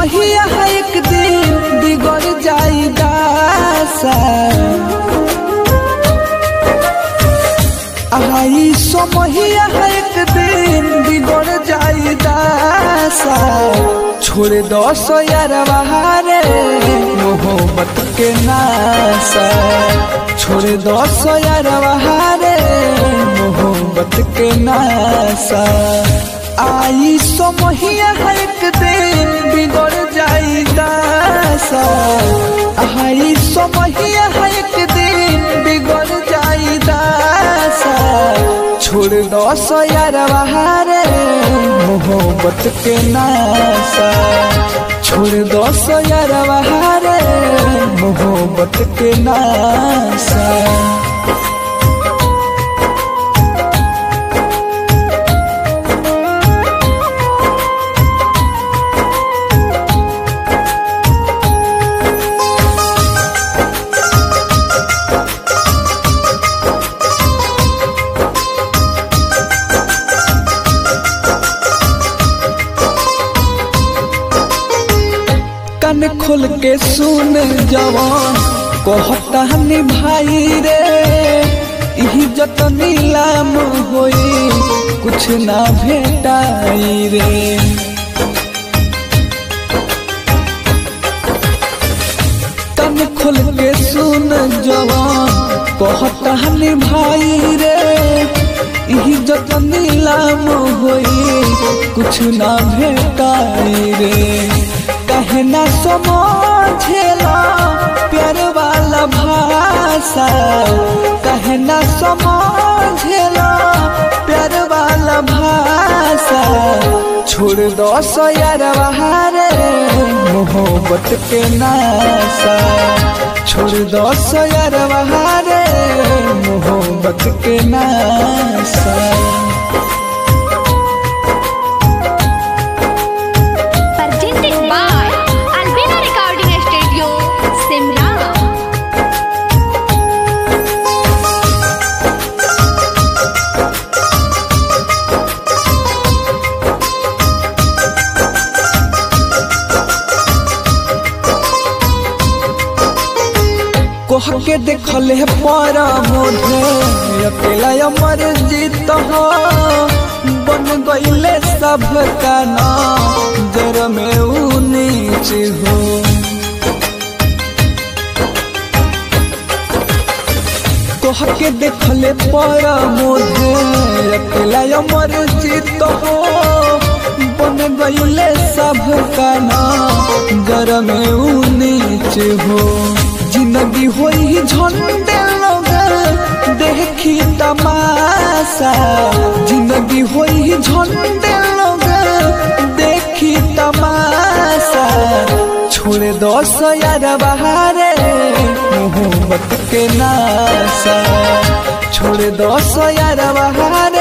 समहिया एक दिन बिगड़ जाई दासा आई समहिया एक दिन बिगड़ जाई दासा छोड़ दो सो यार बहारे मोहब्बत के नासा छोड़ दो सो यार बहारे मोहब्बत के नासा आई समहिया एक दिन बिगड़ जाई दासा आई समहिया एक दिन बिगड़ जाई दासा छोड़ दो सो यार बहारे मोहब्बत के नासा छोड़ दो सो यार बहारे मोहब्बत के नासा कान खोल के सुन जवान कहता हनी भाई रे इज्जत नीलाम होई कुछ ना भेटाई रे कान खोल के सुन जवान कहता हनी भाई रे इज्जत नीलाम होई कुछ ना भेटाई रे कहना समझेला प्यार वाला भाषा कहना समझेला प्यार वाला भाषा छोड़ दो सो यार बहारे मोहब्बत के नासा छोड़ दो सो यार बहारे मोहब्बत के नासा presented by Albina Recording Studio, Simla. कोह के देखल है पारा मोधे अकेला अमर जीत हो बन गईले सब का नाम जर में ऊ नीच हो कोह के देखल है पारा मोधे अकेला अमर जीत हो बन गईले सब का नाम जर में ऊ नीच हो जिंदगी होई झंडे लोग देखी तमाशा जिंदगी होई झंडे लोग देखी तमाशा छोड़ दो सो यार बहारे मोहब्बत के नासा छोड़ दो सो यार बहारे